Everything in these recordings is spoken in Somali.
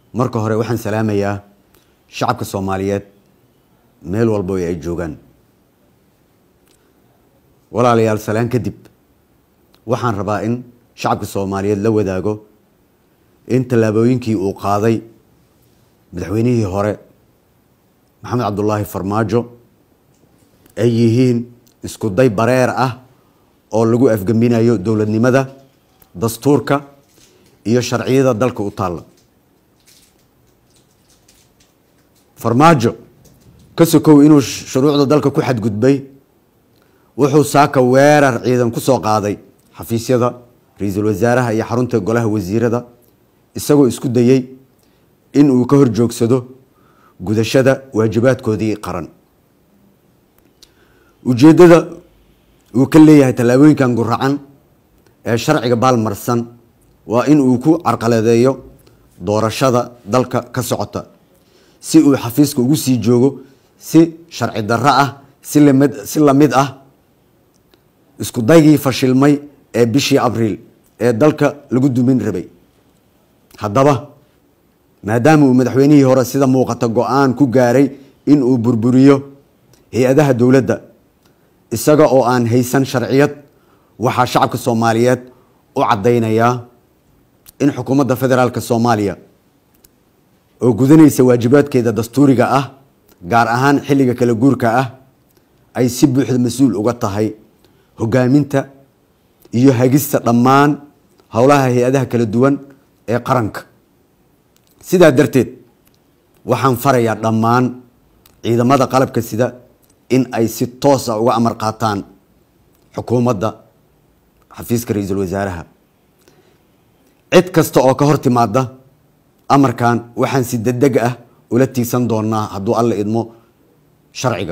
marka hore waxaan salaamayaa shacabka soomaaliyeed meel walba ay joogaan walaalayaal salaan kadib waxaan rabaa in shacabka soomaaliyeed la wadaago in tallaabooyinkii uu qaaday madaxweynihii hore maxamed cabdulaahi farmaajo ay yihiin isku day bareer ah oo lagu afgembinayo dowladnimada dastuurka iyo sharciyada dalka u taalla farmaajo ka sokow inuu shuruucda dalka ku xadgudbay wuxuu saaka weerar ciidan ku soo qaaday xafiisyada ra-iisul wasaaraha iyo xarunta golaha wasiirada isagoo isku dayey in uu ka hor joogsado gudashada waajibaadkoodii qaran ujeeddada uu ka leeyahay tallaabooyinkan guracan ee sharciga baalmarsan waa in uu ku carqaladeeyo doorashada dalka ka socota si uu xafiiska ugu sii joogo si sharci darro ah si lamid si lamid ah isku daygii fashilmay ee bishii abriil ee dalka lagu dumin rabay haddaba maadaama uu madaxweynihii hore sida muuqata go-aan ku gaaray in uu burburiyo hay-adaha dowladda isaga oo aan haysan sharciyad waxaa shacabka soomaaliyeed u caddaynayaa in xukuumadda federaalka soomaaliya oo gudanaysa waajibaadkeeda dastuuriga ah gaar ahaan xilliga kala guurka ah ay si buuxda mas-uul uga tahay hogaaminta iyo hagista dhammaan howlaha hay-adaha kala duwan ee qaranka sidaa darteed waxaan farayaa dhammaan ciidamada qalabka sida in ay si toosa uga amar qaataan xukuumadda xafiiska ra-iisul wasaaraha cid kasta oo ka hor timaada amarkan waxaan si degdeg ah ula tiigsan doonaa hadduu alla idmo sharciga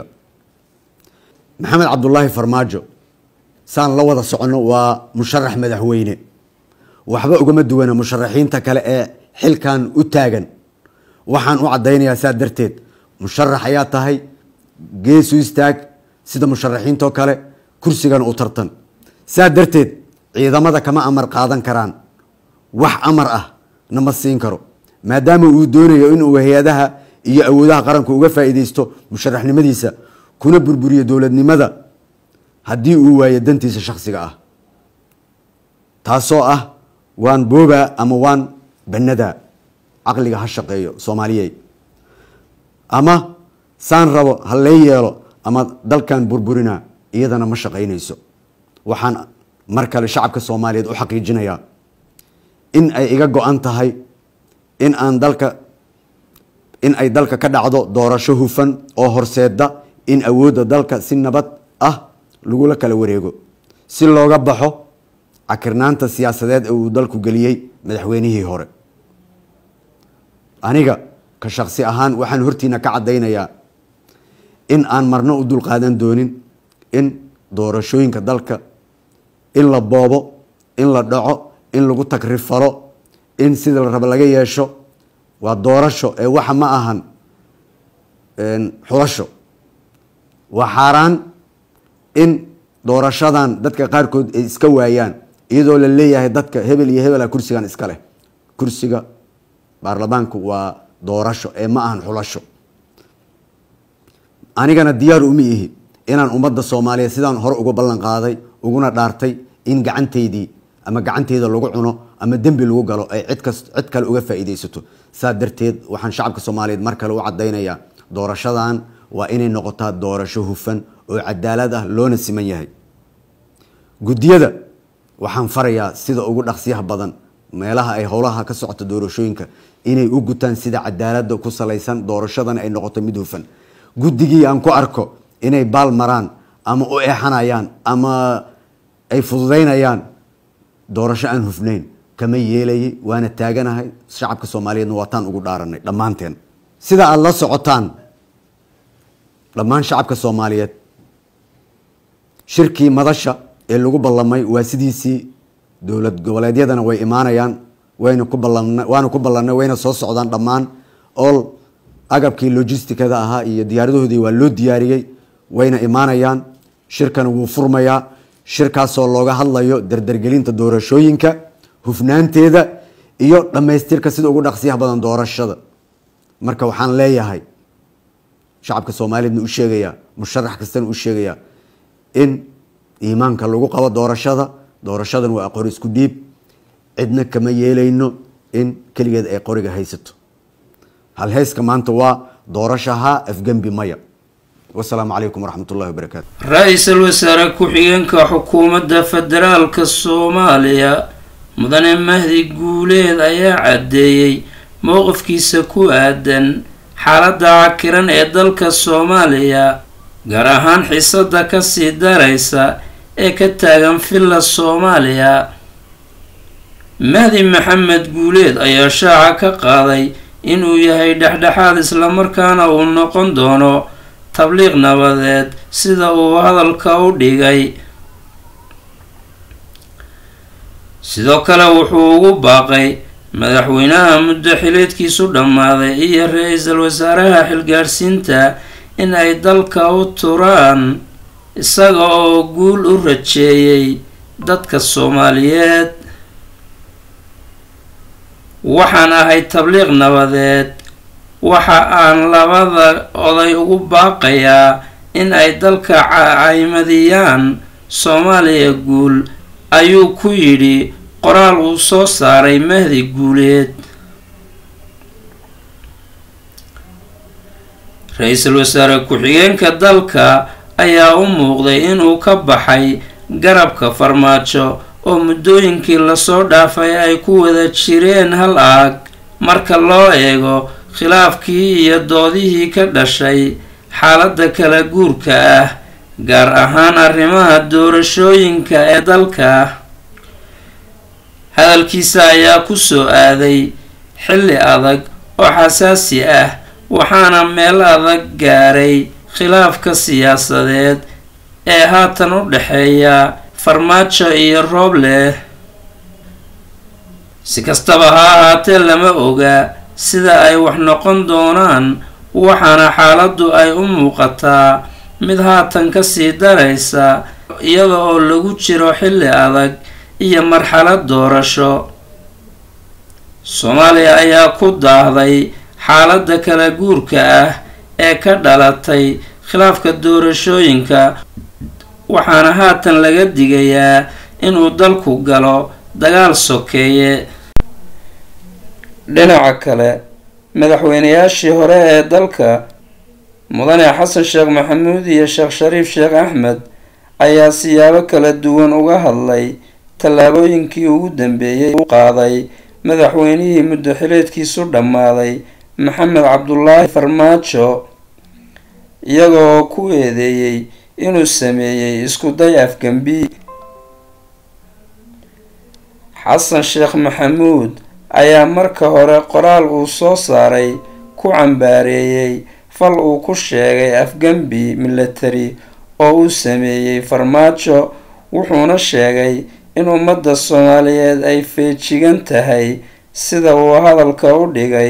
maxamed cabdulaahi farmaajo saan la wada soconno waa musharax madaxweyne waxba ugama duwana musharaxiinta kale ee xilkan u taagan waxaan u caddaynayaa saa darteed musharax ayaa tahay geesu istaag sida musharaxiintoo kale kursigan u tartan saa darteed ciidamada kama amar qaadan karaan wax amar ah nama siin karo maadaama uu doonayo inuu hay-adaha iyo awoodaha qaranku uga faa'iideysto musharaxnimadiisa kuna burburiyo dowladnimada haddii uu waayo dantiisa shakhsiga ah taasoo ah waan boobaa ama waan bannadaa caqliga ha shaqeeyo soomaaliyey ama saan rabo ha lee yeelo ama dalkan burburinaa iyadana ma shaqaynayso waxaan mar kale shacabka soomaaliyeed u xaqiijinayaa in ay iga go-an tahay in aan dalka in ay dalka ka dhacdo doorasho hufan oo horseeda in awoodda dalka si nabad ah lagula kala wareego si looga baxo cakirnaanta siyaasadeed ee uu dalku geliyey madaxweynihii hore aniga ka shaksi ahaan waxaan hortiina ka caddaynayaa in aan marno u dulqaadan doonin in doorashooyinka dalka in la boobo in la dhaco in lagu tagrifalo in sida la rabo laga yeesho waa doorasho ee waxa ma ahan xulasho waa xaaraan in doorashadan dadka qaarkood ay iska waayaan iyadoo la leeyahay dadka hebel iyo hebela kursigan iska leh kursiga baarlamaanku waa doorasho ee ma ahan xulasho anigana diyaar uma ihi inaan ummadda soomaaliyeed sidaan hore uga ballan qaaday uguna dhaartay in gacanteydii ama gacanteyda lagu cuno ama dembi lagu galo ay cid kas cid kale uga faa'iideysato saa darteed waxaan shacabka soomaaliyeed mar kale u caddaynayaa doorashadan waa inay noqotaa doorasho hufan oo cadaalad ah loona siman yahay guddiyada waxaan farayaa sida ugu dhaqsiyaha badan meelaha ay howlaha ka socota doorashooyinka inay u gutaan sida cadaalada ku salaysan doorashadan ay noqoto mid hufan guddigii aan ku arko inay baal maraan ama u eexanayaan ama ay fududaynayaan doorasho aan hufnayn kama yeelayay waana taaganahay shacabka soomaaliyeedna waataan ugu dhaaranay dhammaanteen sida aada la socotaan dhammaan shacabka soomaaliyeed shirkii madasha ee lagu ballamay waa sidiisii dowlad goboleedyadana way imaanayaan wayna ku ballan waana ku ballanay wayna soo socdaan dhammaan all agabkii logisticada ahaa iyo diyaaradahoodii waa loo diyaariyey wayna imaanayaan shirkana wuu furmayaa shirkaasoo looga hadlayo dardargelinta doorashooyinka hufnaanteeda iyo dhammaystirka sida ugu dhaqsiyaha badan doorashada marka waxaan leeyahay shacabka soomaaliyeedna u sheegayaa musharax kastana u sheegayaa in iimaanka lagu qabo doorashada doorashadan waa aqoon isku dhiib cidna kama yeelayno in keligeed ay qoriga haysato halheyska maanta waa doorashaha afgembi maya wasalaamu calaykum waraxmat ullahi wabarakaatu ra-iisul wasaare ku-xigeenka xukuumadda federaalka soomaaliya mudane mahdi guuleed ayaa caddeeyey mowqifkiisa ku aadan xaaladda cakiran ee dalka soomaaliya gaar ahaan xiisada kasii daraysa ee ka taagan villa soomaaliya mahdi maxamed guuleed ayaa shaaca ka qaaday inuu yahay dhexdhexaad islamarkaana uu noqon doono tabliiq nabadeed sida uu hadalka u dhigay sidoo kale wuxuu ugu baaqay madaxweynaha muddo xileedkiisu dhammaaday iyo ra-iisul wasaaraha xilgaadhsiinta in ay dalka u turaan isaga oo guul u rajeeyay dadka soomaaliyeed waxaan ahay tabliiq nabadeed waxa aan labada oday ugu baaqayaa in ay dalka caymadiyaan soomaaliya guul ayuu ku yidhi qoraal uu soo saaray mahdi guuleed ra-iisul wasaare ku-xigeenka dalka ayaa u muuqday inuu ka baxay garabka farmaajo oo muddooyinkii lasoo dhaafay ay ku wada jireen hal aag marka loo eego khilaafkii iyo doodihii ka dhashay xaaladda kala guurka ah gaar ahaan arrimaha doorashooyinka ee dalka hadalkiisa ayaa ku soo aaday xilli adag oo xasaasi ah waxaana meel adag gaaray khilaafka siyaasadeed ee haatan u dhexeeya farmaajo iyo rooble si kastaba ha ahaatee lama oga sida ay wax noqon doonaan waxaana xaaladdu ay u muuqataa mid haatan kasii daraysa iyada oo lagu jiro xilli adag iyo marxalad doorasho soomaaliya ayaa ku daahday xaaladda kala guurka ah ee ka dhalatay khilaafka doorashooyinka waxaana haatan laga digayaa inuu dalku galo dagaal sokeeye dhinaca kale madaxweynayaashii hore ee dalka mudane xasan sheekh maxamuud iyo sheekh shariif sheekh axmed ayaa siyaabo kala duwan uga hadlay tallaabooyinkii ugu dambeeyey u qaaday madaxweynihii muddo xileedkiisu dhammaaday maxamed cabdulaahi farmaajo iyaga oo ku eedeeyey inuu sameeyey isku day afgembi xasan sheekh maxamuud ayaa marka hore qoraal uu soo saaray ku cambaareeyey fal uu ku sheegay afgembi milatari oo uu sameeyey farmaajo wuxuuna sheegay in ummadda soomaaliyeed ay feejigan tahay sida uu hadalka u dhigay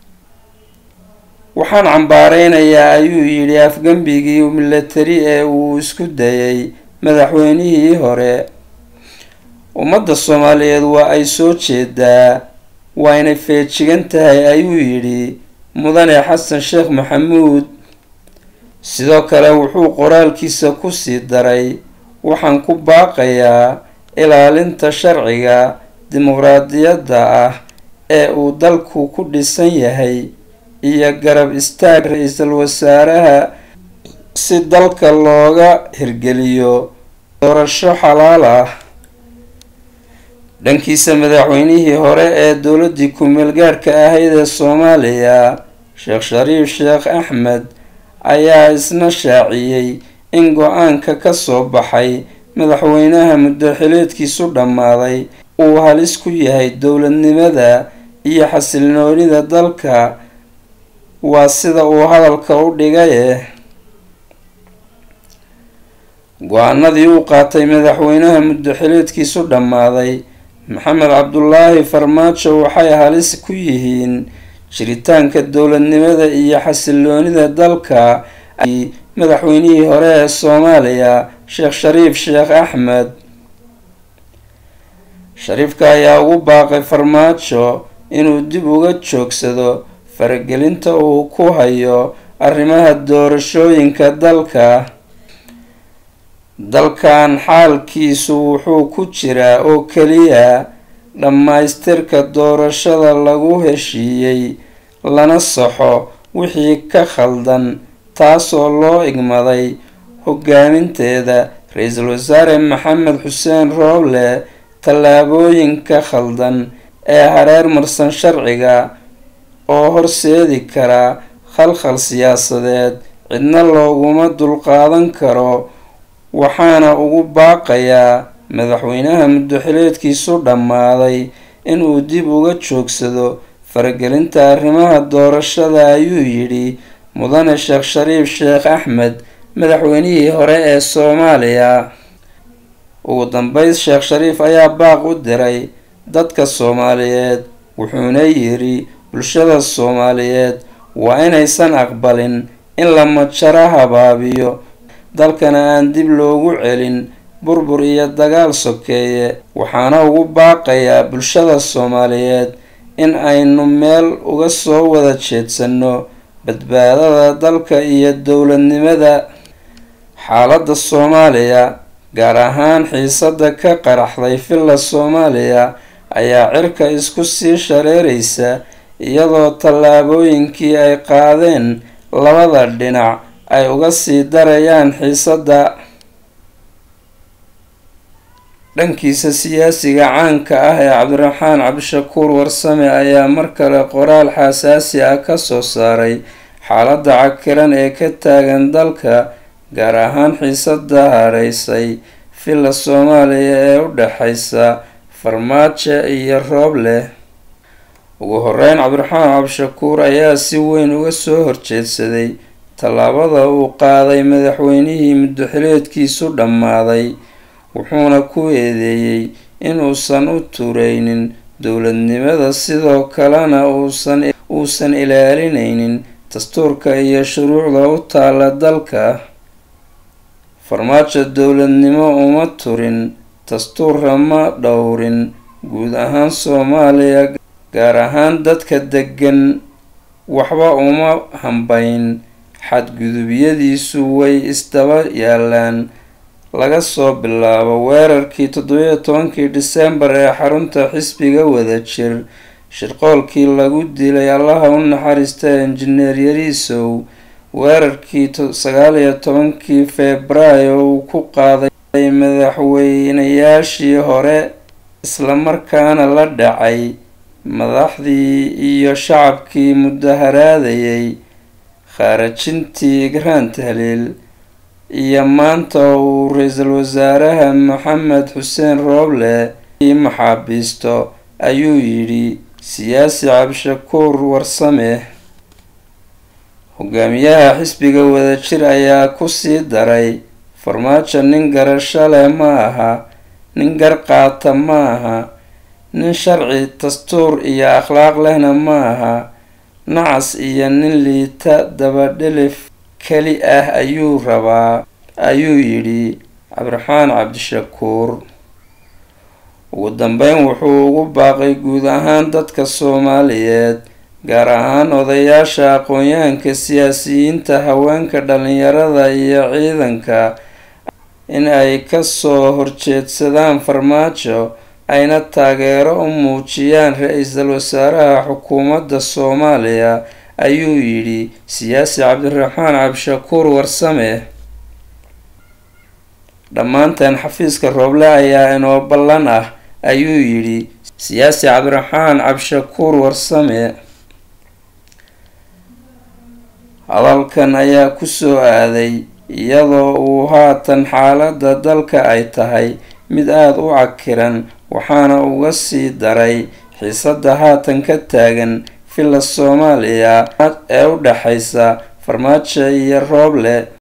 waxaan cambaareynayaa ayuu yidhi afgembigii milatari ee uu isku dayay madaxweynihii hore ummadda soomaaliyeed waa ay soo jeedaa waayna feejigan tahay ayuu yidhi mudane xasan sheekh maxamuud sidoo kale wuxuu qoraalkiisa kusii daray waxaan ku baaqayaa ilaalinta sharciga dimuqraadiyadda ah ee uu dalku ku dhisan yahay iyo garab istaag ra-iisul wasaaraha si dalka looga hirgeliyo doorasho xalaal ah dhankiisa madaxweynihii hore ee dowladdii ku-meel gaarhka ahayd ee soomaaliya sheekh shariif sheekh axmed ayaa isna shaaciyey in go-aanka ka soo baxay madaxweynaha muddo xileedkiisu dhammaaday uu halis ku yahay dowladnimada iyo xasilnoonida dalka waa sida uu hadalka u dhigaye go-aanadii uu qaatay madaxweynaha muddo xileedkiisu dhammaaday maxamed cabdulaahi farmaajo waxay halis ku yihiin jiritaanka dowladnimada iyo xasiloonida dalka madaxweynihii hore ee soomaaliya sheekh shariif sheekh axmed shariifka ayaa ugu baaqay farmaajo inuu dib uga joogsado faragelinta uu ku hayo arrimaha doorashooyinka dalka dalkan xaalkiisu wuxuu ku jiraa oo keliya dhammaystirka doorashada lagu heshiiyey lana saxo wixii ka khaldan taasoo loo igmaday hogaaminteeda ra-iisul wasaare maxamed xuseen rooble tallaabooyinka khaldan ee hareer marsan sharciga oo horseedi kara khalkhal siyaasadeed cidna looguma dulqaadan karo waxaana ugu baaqayaa madaxweynaha muddoxileedkiisu dhammaaday inuu dib uga joogsado faragelinta arrimaha doorashada ayuu yidhi mudane sheekh shariif sheekh axmed madaxweynihii hore ee soomaaliya ugu dambeyn sheekh shariif ayaa baaq u diray dadka soomaaliyeed wuxuuna yidhi bulshada soomaaliyeed waa inaysan aqbalin in la majaro habaabiyo dalkana aan dib loogu celin burbur iyo dagaal sokeeye waxaana ugu baaqayaa bulshada soomaaliyeed in aynu meel uga soo wada jeedsanno badbaadada dalka iyo dowladnimada xaaladda soomaaliya gaar ahaan xiisada ka qaraxday villa soomaaliya ayaa cirka isku sii shareeraysa iyadoo tallaabooyinkii ay qaadeen labada dhinac ay uga sii darayaan xiisadda dhankiisa siyaasiga caanka ah ee cabdiraxmaan cabdishakuur warsame ayaa mar kale qoraal xasaasi ah kasoo saaray xaaladda cakiran ee ka taagan dalka gaar ahaan xiisada hareysay villa soomaaliya ee u dhexeysa farmaajo iyo rooble ugu horeyn cabdiraxmaan cabdishakuur ayaa si weyn uga soo horjeedsaday tallaabada uu qaaday madaxweynihii muddoxileedkiisu dhammaaday wuxuuna ku eedeeyey inuusan u tureynin dowladnimada sidoo kalena uusan uusan ilaalineynin dastuurka iyo shuruucda u taala dalka farmaajo dowladnimo uma turin dastuurra ma dhowrin guud ahaan soomaaliya gaar ahaan dadka degan waxba uma hambayn xadgudubyadiisu way isdaba yaalaan laga soo bilaabo weerarkii toddobiyo tobankii disembar ee xarunta xisbiga wadajir shirqoolkii lagu dilay allaha u naxariista injineer yariisow weerarkii sagaaliyo tobankii febraayo uu ku qaaday madaxweynayaashii hore islamarkaana la dhacay madaxdii iyo shacabkii mudaharaadayay khaarajintii igraan tahliil iyo maanta uu ra-iisul wasaaraha maxamed xuseen rooble ii maxaabiisto ayuu yidhi siyaasi cabdishakuur warsame hogaamiyaha xisbiga wadajir ayaa kusii daray farmaajo nin garasho leh ma aha nin gar qaata ma aha nin sharci dastuur iyo akhlaaq lehna ma aha nacas iyo nin liita dabadhelif keli ah ayuu rabaa ayuu yidhi cabdiraxmaan cabdishakuur ugu dambeyn wuxuu ugu baaqay guud ahaan dadka soomaaliyeed gaar ahaan odayaasha aqoon-yahanka siyaasiyiinta haweenka dhalinyarada iyo ciidanka in ay kasoo horjeedsadaan farmaajo ayna taageero u muujiyaan ra-iisul wasaaraha xukuumadda soomaaliya ayuu yidhi siyaasi cabdiraxmaan cabdishakuur warsame dhammaanteen xafiiska rooble ayaa inoo ballan ah ayuu yidhi siyaasi cabdiraxmaan cabdishakuur warsame hadalkan ayaa kusoo aaday iyadoo uu haatan xaaladda dalka ay tahay mid aada u cakiran waxaana uga sii daray xiisadda haatan ka taagan villa soomaaliya ee u dhexeysa farmaajo iyo rooble